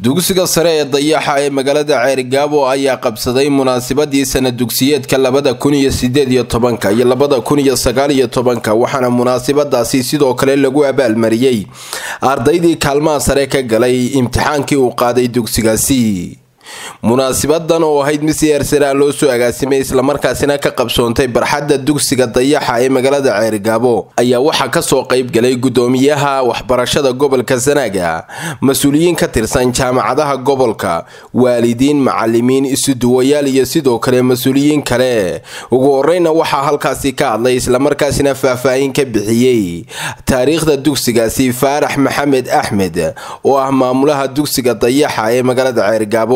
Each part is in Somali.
dugsiga sare ee dayaxa ee magaalada ceerigaabo ayaa qabsaday munaasabadii sana dugsiyeedka labada kun iyo sideed iyo tobanka iyo labada kun iyo sagaal iyo tobanka waxaana munaasabadaasi sidoo kale lagu abaalmariyey ardaydii kaalmaha sare ka galay imtixaankii uu qaaday dugsigaasi munaasibadan oo ahayd mid si eersaraan loo soo agaasimay islamarkaasina ka qabsoontay barxadda dugsiga dayaxa ee magaalada ceerigaabo ayaa waxaa kasoo qaybgalay gudoomiyaha waxbarashada gobolka sanaaga mas-uuliyiin ka tirsan jaamacadaha gobolka waalidiin macalimiin isuduwayaal iyo sidoo kale mas-uuliyiin kale ugu horeyna waxaa halkaasi ka hadlay islamarkaasina faahfaahin ka bixiyey taariikhda dugsigaasi faarax maxamed axmed oo ah maamulaha dugsiga dayaxa ee magaalada ceerigaabo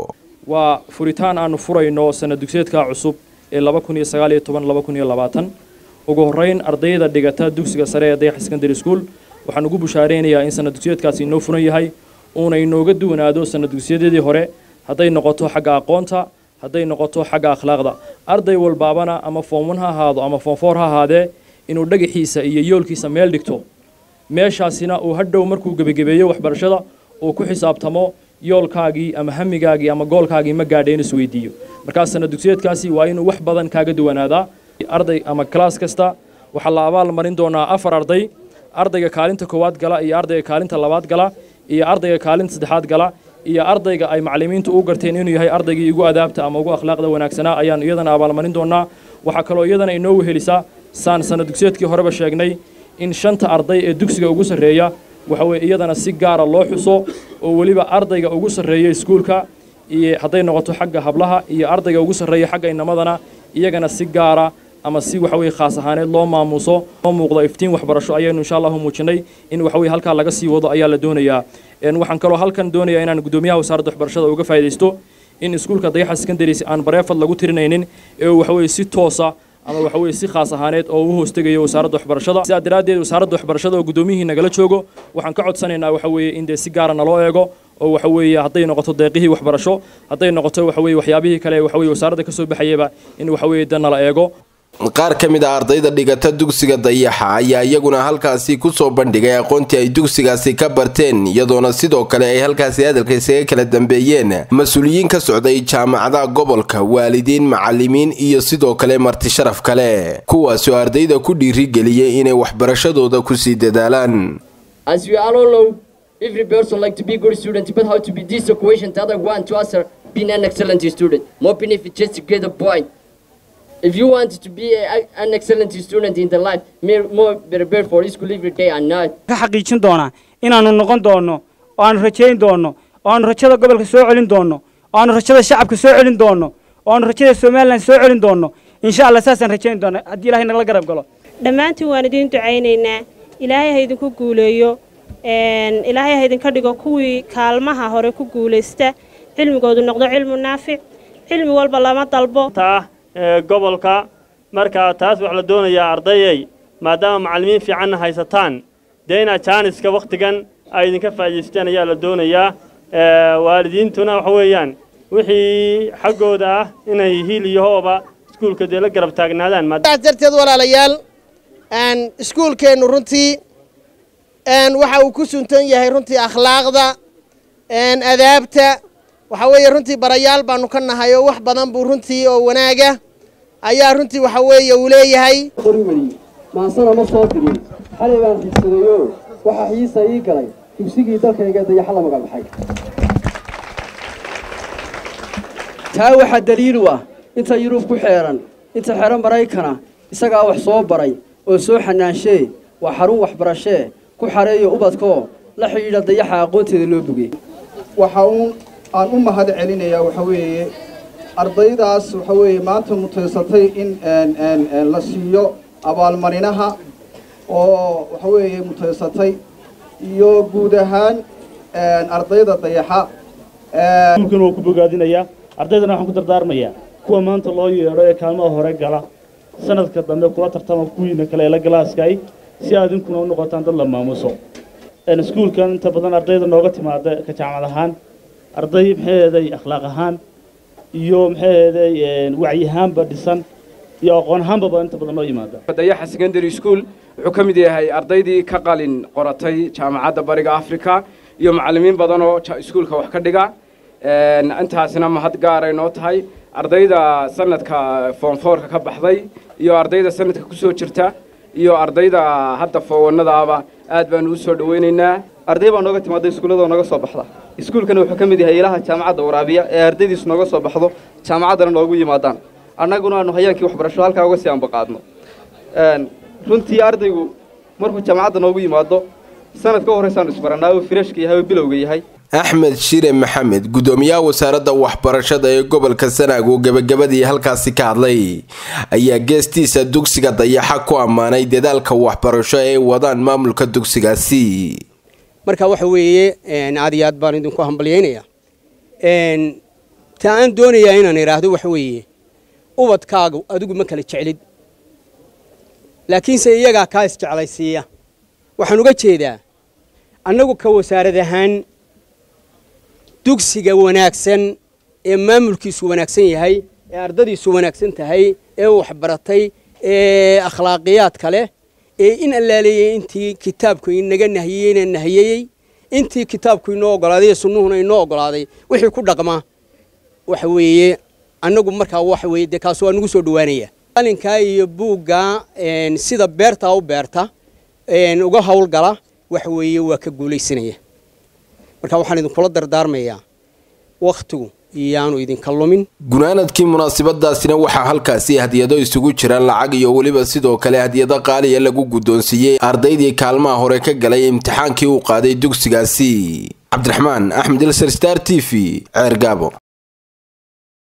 waa furitaan aanu furayno sana dugsiyeedka cusub ee laba kun iyo sagaal iyo toban laba kun iyo labaatan ugu horreyn ardayda dhigata dugsiga sare ee dayax secondary school waxaan ugu bushaaraynayaa in sana dugsiyeedkaasi inoo furan yahay uuna inooga duwanaado sana dugsiyadeedii hore hadday noqoto xagga aqoonta hadday noqoto xagga akhlaaqda arday walbaabana ama foomwan ha ahaado ama foomfoor ha ahaadee inuu dhagaxiisa iyo yoolkiisa meel dhigto meeshaasina uu hadhow markuu gebagebeeyo waxbarashada uu ku xisaabtamo yoolkaagii ama hamigaagii ama goolkaagii ma gaadha in isweydiiyo markaas sana dugsiyeedkaasi waa inuu wax badan kaaga duwanaadaa arday ama kalaas kasta waxaa la abaal marin doonaa afar arday ardayga kaalinta koowaad gala iyo ardayga kaalinta labaad gala iyo ardayga kaalinta saddexaad gala iyo ardayga ay macalimiintu u garteen inuu yahay ardaygii ugu adaabta ama ugu akhlaaqda wanaagsanaa ayaan iyadana abaalmarin doonaa waxaa kaloo iyadana inoo wehelisaa saan sana dugsiyeedkii horeba sheegnay in shanta arday ee dugsiga ugu sarreeya waxa weye iyadana si gaara loo xuso oo weliba ardayga ugu sarreeya iskuulka iyo hadday noqoto xagga hablaha iyo ardayga ugu sarreeya xagga inamadana iyagana si gaara ama si waxaweye khaas ahaaneed loo maamuuso loo muuqdo iftiin waxbarasho ayaynu insha allahu muujinay in waxaweye halkaa laga sii wado ayaa la doonayaa waxaan kaloo halkan doonayaa inaan gudoomiyaha wasaaradda waxbarashada uga faa'idaysto in iskuulka dayaxa secondaries aan bareefad lagu tirinaynin ee waxaweye si toosa ama waxa weye si khaas ahaaneed oo u hoostegayo wasaaradda waxbarashada sidaa daraaddeed wasaaradda waxbarashada oo guddoomiyihii nagala joogo waxaan ka codsanaynaa waxa weeye in dee si gaara naloo eego oo waxa weeye hadday noqoto deeqihii waxbarasho hadday noqoto waxa weye waxyaabihii kale waxa weye wasaaradda ka soo baxayaba in waxa weye de nala eego qaar ka mid a ardayda dhigata dugsiga dayaxa ayaa iyaguna halkaasi kusoo bandhigay aqoontii ay dugsigaasi ka barteen iyadoona sidoo kale ay halkaasi hadalka isaga kala dambeeyeen mas-uuliyiin ka socday jaamacadaha gobolka waalidiin macalimiin iyo sidoo kale marti sharaf kale kuwaasoo ardayda ku dhiirigeliyay inay waxbarashadooda kusii dadaalaan If you want to be a, an excellent student in the life, more prepare for school every day and night. ka xaqiijin doonaa inaanu noqon doono oo aanu rajayn doono oo aanu rajada gobolka soo celin doono oo aanu rajada shacabka soo celin doono oo aanu rajada somalilan soo celin doono insha allah saasaan rajayn doona haddii ilahay nagala garab galo dhammaantiin waan idiin ducaynaynaa ilaahay ha idinku guuleeyo ilaahay ha idinka dhigo kuwii kaalmaha hore ku guulaysta cilmigoodu noqdo cilmu naafic cilmi walba lama dalbo gobolka marka taas waxaa la doonayaa ardayay maadaama macallimiin fiicanna haysataan dee inaad jaaniska wakhtigan ay idinka faa'idaysteen ayaa la doonayaa waalidiintuna waxa weeyaan wixii xaggooda ah inay hiil iyo hooba iskuulka dee la garab taagnaadaan darteed walaalayaal iskuulkeennu runtii waxa uu ku suntan yahay runtii akhlaaqda adaabta waxa weeye runtii barayaal baanu ka nahay oo wax badan buu runtii oo wanaaga ayaa runtii waxa weeye uu leeyahay maansana ma soo dirin xalay baan xigsadayo waxaa xiisa ii galay dugsigii dalkayga dayaxa la magacbaxay taa waxaa daliil u ah inta yurub ku xeeran inta xero maraykana isagaa wax soo baray oo soo xanaanshee waa xarun waxbarashee ku xareeyo ubadkoo la xidhiidha dayaxa aqoonteeda loo bogey waxa uun aan u mahad celinayaa waxa weeye ardaydaas waxa weeye maanta mutaysatay in la siiyo abaalmarinaha oo waxa weeye mutaysatay iyo guud ahaan ardayda dayaxa iskuulkan waa ku bogaadinayaa ardaydana waxaan ku dardaarmayaa kuwa maanta loo yeedho ee kaalmaha hore gala sanadka dambe kula tartama kuwiina kale ee la galaaskay si aad idinkuna u noqotaan dad la maamuso iskuulkan inta badan ardayda nooga timaada ka jaamacad ahaan arday maxaheeday akhlaaq ahaan iyo maxaheeday wacyi ahaanba dhisan iyo aqoon ahaanbaba inta badan noo yimaada dayaxa secondary school wuxuu ka mid yahay ardaydii ka qalin qoratay jaamacadda bariga africa iyo macallimiin badan oo iskuulka wax ka dhiga intaasina mahad gaaray noo tahay ardayda sanadka foomfoorka ka baxday iyo ardayda sanadka ku soo jirta iyo ardayda hadda foowannadaaba aad baanu u soo dhowaynaynaa arday baa nooga timaada iskuulladoo naga soo baxda iskuulkana wuxuu ka mid yahay ilaha jaamacadda waraabiya ee ardaydiisu nooga soo baxdo jaamacaddana noogu yimaadaan annaguna aanu hayaankii waxbarasho halkaa uga sii ambaqaadno runtii ardaygu markuu jaamacadda noogu yimaado sanad ka horraysaanu isbarannaa uu firashka yahay oo bilowga yahay axmed shire maxamed guddoomiyaha wasaaradda waxbarashada ee gobolka sanaag oo gebagabadii halkaasi ka hadlay ayaa geestiisa dugsiga dayaxa ku ammaanay dadaalka waxbarasho ee wadaan maamulka dugsigaasi marka waxa weeye aad iyo aad baan idinku hambalyaynayaa ta aan doonayaa inaan idhaahdo waxa weeye ubadkaagu adigu ma kala jeclid laakiinse iyagaa kaa isjeclaysiiya waxaan uga jeedaa annagu ka wasaarad ahaan dugsiga wanaagsan ee maamulkiisu wanaagsan yahay ee ardadiisu wanaagsan tahay ee waxbaratay ee akhlaaqiyaadka leh ee in allaaleeyey intii kitaabku inaga nahiyeyna nahiyeyey intii kitaabku inoo ogolaaday sunnuhuna inoo ogolaaday wixii ku dhaqma waxa weeye annagu markaa waxa weeye dee kaas waa nagu soo dhowaanaya qalinkaa iyo buuggaa sida beertaa u beerta uga howlgala waxa weeye waa ka guulaysanaya marka waxaan idinkula dardaarmayaa wakhtigu iyaanu idinka lumin gunaanadkii munaasabadaasina waxaa halkaasi hadiyado isugu jira lacag iyo weliba sidoo kale hadiyado qaaliya lagu guddoonsiiyey ardaydii kaalmaha hore ka galay imtixaankii uu qaaday dugsigaasi cabdiraxmaan axmed ilser star t v ceer gaabo